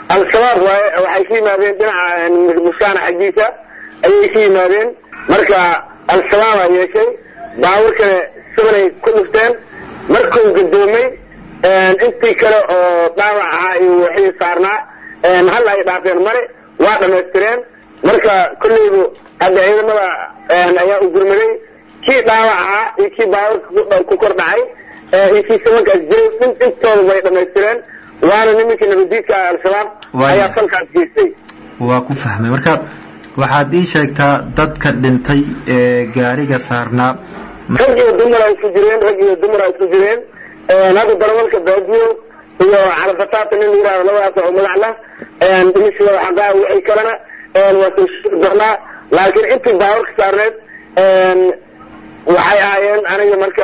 al-shabaab waaye waxay ka yimaadeen dhinaca muskaana xaggiisa ayay ka yimaadeen marka al-shabaabaa yeeshay baawur kale sibanay ku dhufteen markuu gadoomay intii kale oo dhaawac ahaa iyo wixii saarnaa hal ay dhaafeen mare waa dhamaystireen marka kolleydu hadda ciidamada ayaa u gurmaday kii dhaawac ahaa iyo kii baawurka ku kor dhacay iyo kii sabankaas jiray intooda way dhamaystireen waana nimankii nabadiidka al-shabaab ayaa falkaas geystay waa ku fahmay marka waxaad ii sheegtaa dadka dhintay ee gaariga saarnaa rag iyo dumar ay isku jireen rag iyo dumar ay isku jireen hadda darawalka baadiyo iyo calafataata nin la yihahdo labadaas oo magac lah dhimashada xaqaa wixii kalena waa soo sheegi doonaa laakiin intii baawarka saarneed waxay ahaayeen aniga marka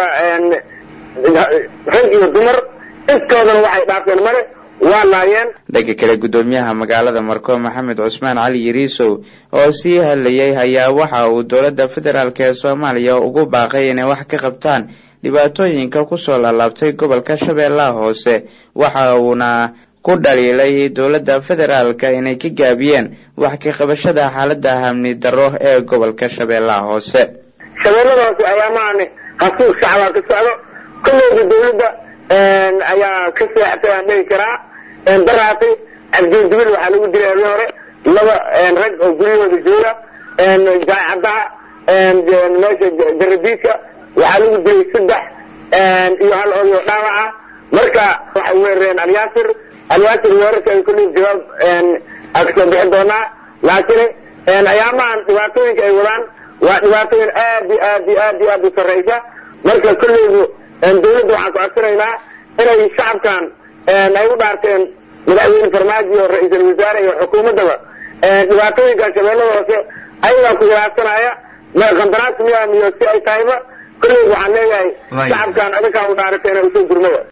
rag iyo dumar intoodana waxay dhaafeen male waa laayeen dhanka kale guddoomiyaha magaalada marko maxamed cusmaan cali yariisow oo sii hadlayay ayaa waxa uu dowladda federaalk ee soomaaliya ugu baaqay inay wax ka qabtaan dhibaatooyinka kusoo laalaabtay gobolka shabeellaha hoose waxa uuna ku dhaliilay dowladda federaalka inay ka gaabiyeen wax ka qabashada xaalada amni darro ee gobolka shabeellaha hoose shabeellada hoose ayaamahan hasuuq shacbaa ka socdo kolleyda dowladda ayaa ka seexatay aan dhihi karaa daraatay cabdidibil waxaa lagu dilay habeen hore laba rag oo guryahooda jooga jaacadaha meesha jaradiidka waxaa lagu dilay saddex iyo hal odio dhaawac ah marka waxay weerareen alyaasir alyaasir weerarka ay kolley jawaab aa kasoo bixi doonaa laakiin ayaamahan dhibaatooyinka ay wadaan waa dhibaatooyin aad iyo aad iyo aad iyo aad u sarreysa marka kolleydu dawladda waxaan ku codsanaynaa inay shacabkan ay u dhaarteen madaxweyne farmaajo iyo ra-iisul wasaare iyo xukuumaddaba dhibaatooyinkan shabeellada hoose ayagaa ku ilaabsanaya qandaraas miyaa miyo si ay tahayba kolleydu waxaan leeyahay shacabkan adinkaan u dhaarateen usoo gurmada